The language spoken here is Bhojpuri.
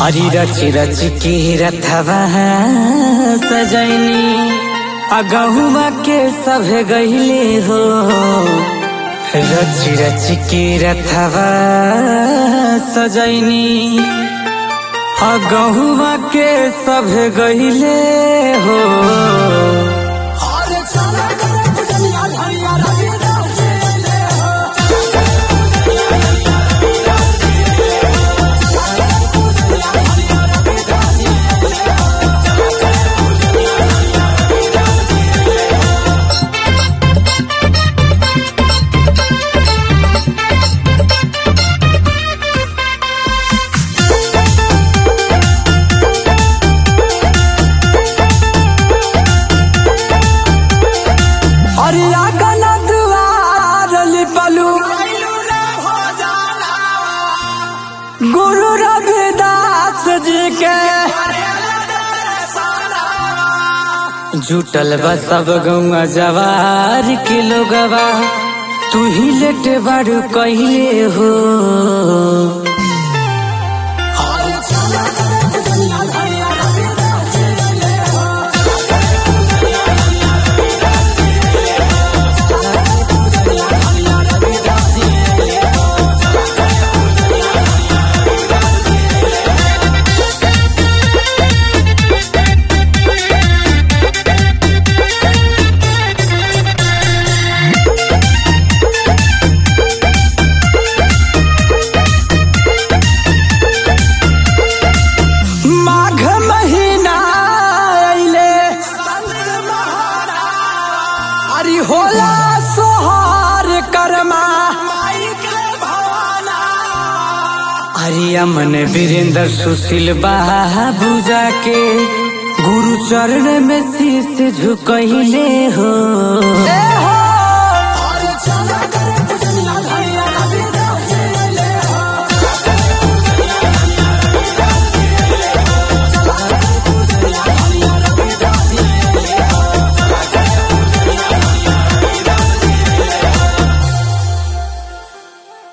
हरी रच रच के रथवा सजैनी अगहुआ के सब गहिले हो रच रच के रथवा सजैनी अगहुआ के सब गहिले हो अरिया गला दुआर लिपलू गुरु रविदास जी के जुटल बा सब गौआ जवार के लोगवा तू ही लेट बारू कहिले हो माघ महीना अइले अरे होला सोहार करमा अरे अमन वीरेंद्र सुशील बाबू जाके गुरु चरण में शीश झुकहिले हो